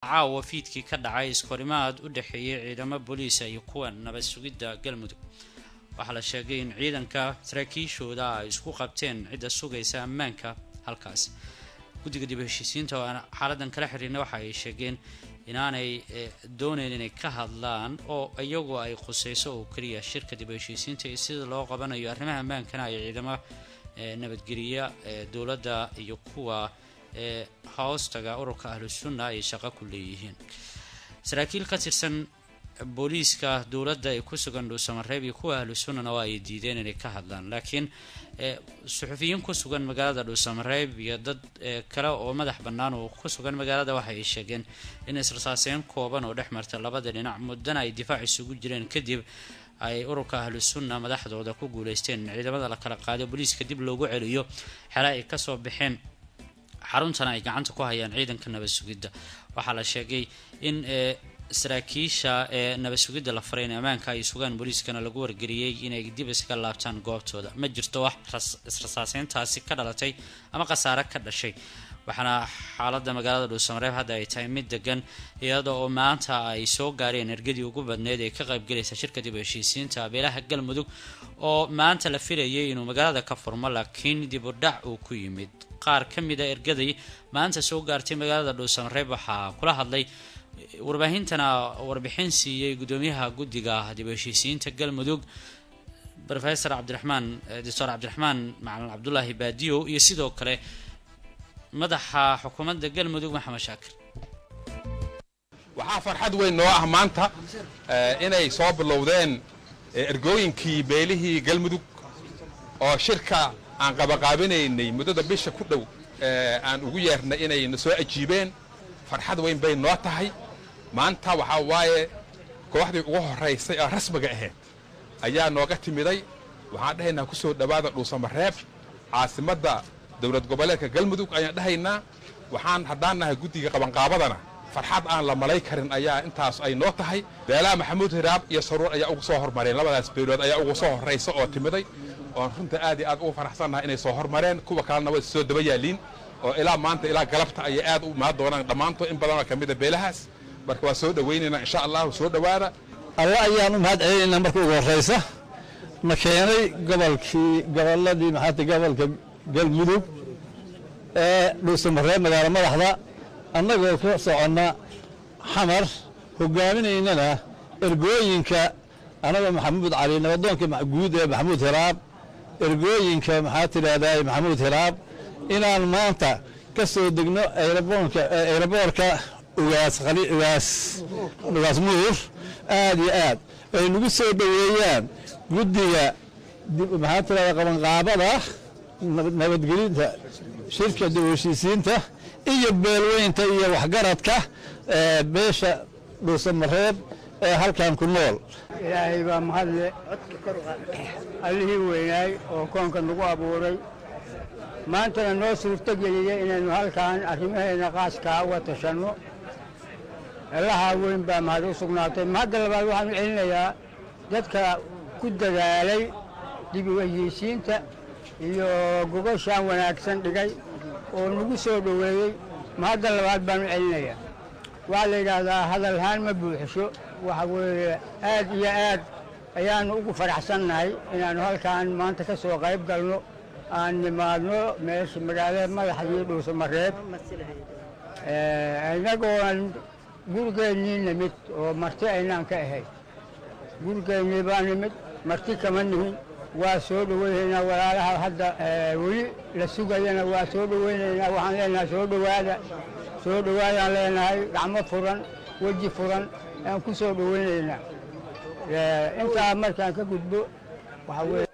caawa fiidkii ka dhacay iskorimaad u dhexeeyay ciidamo booliisa iyo kuwa nabad sugidda galmudug waxaa la sheegay in ciidanka saraakiishooda ay isku qabteen cidda sugaysa ammaanka halkaas guddiga dib heshiisiinta oo aan xaaladan kala xiriirna waxa ay sheegeen inaanay dooneyn inay ka hadlaan oo iyagu ay khuseyso oo keliya shirka dib heshiisiinta iyo sida loo qabanayo arrimaha ammaankana ay ciidamo nabadgeliya dowladda iyo kuwa hoostaga ururka ahlu sunna ay shaqo ku leeyihiin saraakiil ka tirsan booliiska dowladda ee ku sugan dhuusamareeb iyo kuwa ahlu sunnana waa ay diideen inay ka hadlaan laakiin suxufiyiin ku sugan magaalada dhuusamareeb iyo dad kale oo madax bannaan oo ku sugan magaalada waxa ay sheegeen in israsaaseyn kooban oo dhex marta labada dhinac muddana ay difaac isugu jireen kadib ay ururka ahlu sunna madaxdooda ku guuleysteen in ciidamada la kala qaado booliiska dib loogu celiyo xele ay kasoo baxeen xaruntana ay gacanta ku hayaan ciidanka nabad sugidda waxaa la sheegay in saraakiisha ee nabad sugidda la faray in ammaanka ay sugaan booliiskana lagu wargeliyey inay dib iska laabtaan goobtooda ma jirto wax israsaaseyntaasi ka dhalatay ama khasaare ka dhashay waxaana xaalada magaalada dhuusamareeb hadda ay tahay mid degan iyada oo maanta ay soo gaareen ergadii ugu badneyd ee ka qaybgalaysa shirka dib heshiisiinta abeelaha galmudug oo maanta la filayay inuu magaalada ka furmo laakiin dib u dhac uu ku yimid qaar ka mid a ergadii maanta soo gaartay magaalada dhuusamareeb waxaa kula hadlay warbaahintana warbixin siiyey gudoomiyaha guddiga dib heshiisiinta galmudug rofesor cabdiraxmaan doctor cabdiraxmaan macalin cabdulaahi baadiyo iyo sidoo kale madaxa xukuumadda galmudug maxamed shaakir waxaa farxad weyn noo ah maanta inay soo bilowdeen ergooyinkii beelihii galmudug oo shirka aan qabaqaabinaynay muddada bisha ku dhow aan ugu yeernay inay na soo ajiibeen farxad weyn bay noo tahay maanta waxaa waaye kooxdii ugu horraysay oo rasmiga ahayd ayaa nooga timiday waxaan dhahaynaa ku soo dhowaada dhuusamareeb caasimadda dowlad goboleedka galmudug ayaan dhahaynaa waxaan haddaan nahay guddiga qabanqaabadana farxad aan la malay karin ayaa intaas ay noo tahay beelaha maxamuud hiraab iyo saruur ayaa ugu soo hormareen labadaas beelood ayaa ugu soo horraysa oo timiday oon runta aad iyo aad ugu faraxsannahay inay soo hormareen kuwa kalena way soo daba yaaliin oo ilaa maanta ilaa galabta ayay aad u imaan doonaan dhammaantood in badanoo ka mida beelahaas marka waa soo dhowaynaynaa insha allahu soo dhowaada alle ayaan u mahad celinaynaa marka ugu horraysa na keenay gobolkii gobolladii maxaata gobolka galmudug ee dhuusamareeb magaalo madaxda annagoo ka soconna xamar hogaaminaynana ergooyinka annagoo maxamuud cali nabadoonka guud ee maxamuud hiraab ergooyinka maxaa tidhaahdaa maxamuud hiraab inaan maanta ka soo degno ayraboorka ugaas ugaas muur aad iyo aad ay nagu soo dhoweeyaan guddiga maxaa tidhahdaa qabanqaabada nabadgelinta shirka dib heshiisiinta iyo beelweynta iyo waxgaradka beesha dhuusamareeb ee halkan ku nool ilaahay baa mahadle allihii weynaay oo koonka nagu abuuray maantana noo suurto geliyey inaynu halkan arrimaheena qaaskaa uga tashanno allahaa weyn baa mahad u sugnaatay mahadda labaad waxaan u celinayaa dadka ku dadaalay dib u heshiisiinta iyo gogoshaan wanaagsan dhigay oo nagu soo dhoweeyey mahadda labaad baan u celinayaa waxaa la yidhaahdaa hadalhaan ma buuxisho waxa weeye aad iyo aad ayaannu ugu faraxsannahay inaannu halkaan maanta ka soo qayb galno aan nimaadno meesha magaalada madaxdii dhuusamareeb inagooan gurigeennii nimid oo marti aynaan ka ahayn gurigeennii baa nimid marti kama nihin waa soo dhoweynaynaa walaalaha hadda weli la sugayana waa soo dhoweynaynaa waxaan leenahay soo dhowaada soo dhowaadaan leenahay gacmo furan weji furan aan ku soo dhoweynaynaa intaa markaan ka gudbo waxaa weye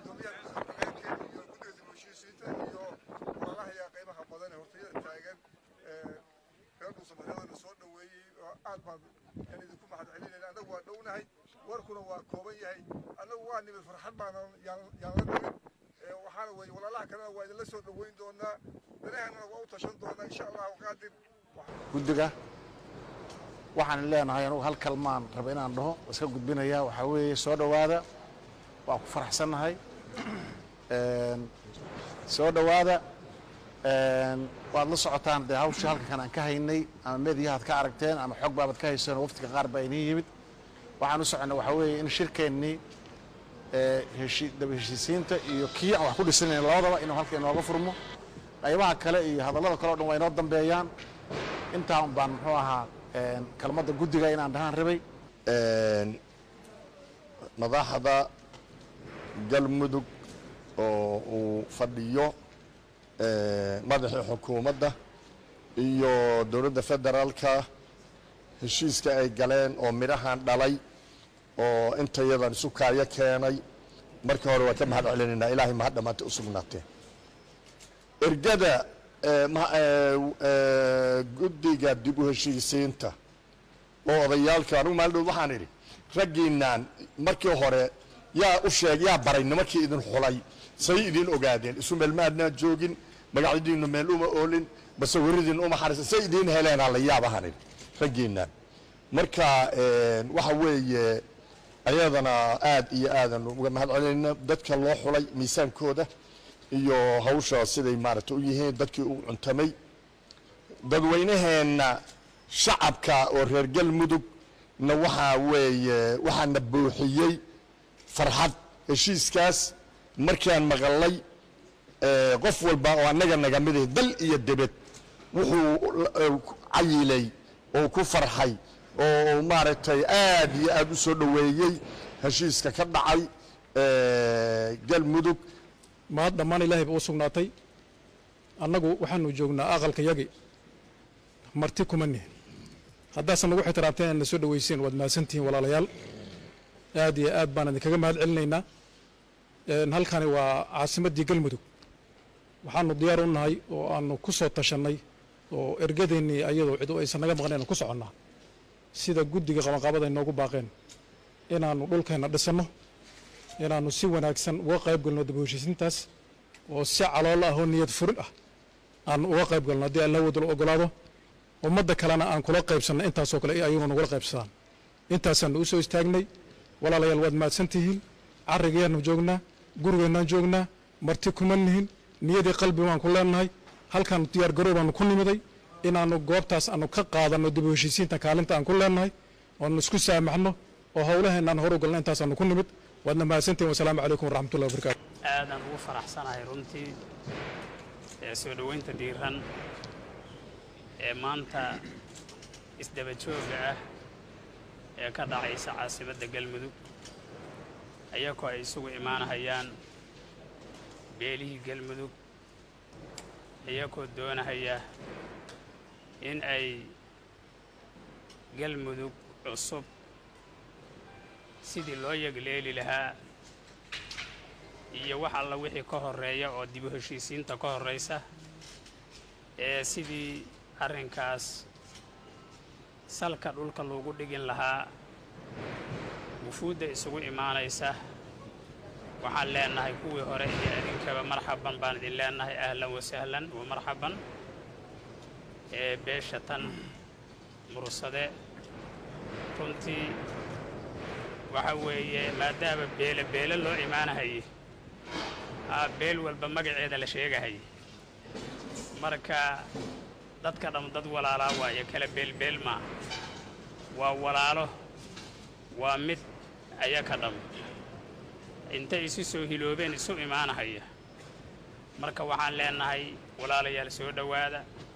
aad baan yan idinku mahad celinayna annagu waa dhownahay warkuna waa kooban yahay annagu waa nimid farxad baana yaan la nimid waxaana weeye walaalaha kalena waa idinla soo dhoweyn doonaa danaheenana waa u tashan doonaa insha allahu qaadir guddiga waxaan leenahay anugu hal kalmaan raba inaan dhaho iska gudbinayaa waxaa weeye soo dhowaada waa ku faraxsannahay soo dhowaada waad la socotaan dee hawshii halkankan aan ka haynay ama mediyahaad ka aragteen ama xog baabad ka hayseen oo waftiga qaar baa inii yimid waxaan u soconnay waxaa weeye in shirkeennii heshi daba heshiisiinta iyo kii aan wax ku dhisanayn labadaba inuu halka inooga furmo qaybaha kale iyo hadallada kale o dhan waa inoo dambeeyaan intaa un baan muxuu ahaa kelmadda guddiga inaan dhahaan rabay madaxda galmudug oo uu fadhiyo madaxii xukuumadda iyo dowladda federaalka heshiiska ay galeen oo midhahan dhalay oo intayadan isu kaayo keenay markii hore waa ka mahad celinaynaa ilaahay mahad dhammaantay u sugnaatee ergada guddiga dib u heshiisiinta oo odayaalka anugu maalidhood waxaan idhi raggiinaan markii hore yaa u sheeg yaa baray nimankii idin xulay say idin ogaadeen isu meel maadnaan joogin magacdiinnu meel uma oolin base weridiin uma xarisan say idiin heleen alla yaabahan idhi raggiinaan marka waxa weeye ayadana aad iyo aadan uga mahad celinayna dadka loo xulay miisaankooda iyo hawsha siday maaragta u yihiin dadkii u cuntamay dadweynaheenna shacabka oo reer galmudug na waxaa weeye waxaana buuxiyey farxad heshiiskaas markaan maqalay qof walba oo annaga naga mid ah dal iyo debed wuxuu cayilay oo ku farxay oo maaragtay aad iyo aad u soo dhoweeyey heshiiska ka dhacay galmudug mahad dhammaan ilaahay ba u sugnaatay annagu waxaanu joognaa aqalka yagi marti kuma nihin haddaasan nagu xitiraamteen inaad na soo dhoweysiin waad mahadsantihiin walaalayaal aad iyo aad baan idinkaga mahad celinaynaa halkani waa caasimaddii galmudug waxaanu diyaar u nahay oo aanu ku soo tashannay oo ergadeennii ayadoo cidu aysan naga maqnayn ku soconnaa sida guddiga qabanqaabada ay noogu baaqeen inaannu dhulkeenna dhisanno inaannu si wanaagsan uga qayb galno daba heshiisintaas oo si caloolo ah oo niyad furin ah aanu uga qayb galno haddii alla wadal ogolaado ummadda kalena aan kula qaybsanno intaasoo kale ayaguna nagula qaybsadaan intaasaannu u soo istaagnay walaalayaal waad mahadsan tihiin carrigayaannu joognaa gurigeennaan joognaa marti kuma nihin niyadii qalbi waan ku leennahay halkaanu diyaar garoow baanu ku nimiday inaannu goobtaas aanu ka qaadanno dib u heshiisiinta kaalinta aan ku leennahay oanu isku saamaxno oo howlaheennaan hor u galno intaasaanu ku nimid waadna mahadsantihin wasalaamu calaykum waraxmatullahi wabarakaatu aadaan ugu faraxsanahay runtii ee soo dhoweynta dhiiran ee maanta isdaba jooga ah ee ka dhacaysa caasimadda galmudug ayagoo ay isugu imaanahayaan beelihii galmudug iyagoo doonahaya in ay galmudug cusub sidii loo yegleeli lahaa iyo wax alla wixii ka horreeya oo dibu heshiisiinta ka horraysa ee sidii arrinkaas salka dhulka loogu dhigin lahaa wufuudda isugu imaanaysa waxaan leennahay kuwii hore iyo idinkaba marxaban baan idin leennahay ahlan wasahlan wa marxaban ee beesha tan mursade runtii waxa weeye maadaama beele beele loo imaanahaye aa beel walba magaceeda la sheegahaye marka dadka dham dad walaalaa waayo kala beelbeel maa waa walaalo waa mid ayaka dham intay isu soo hiloobeen isu imaanahaya marka waxaan leennahay walaalayaal soo dhowaada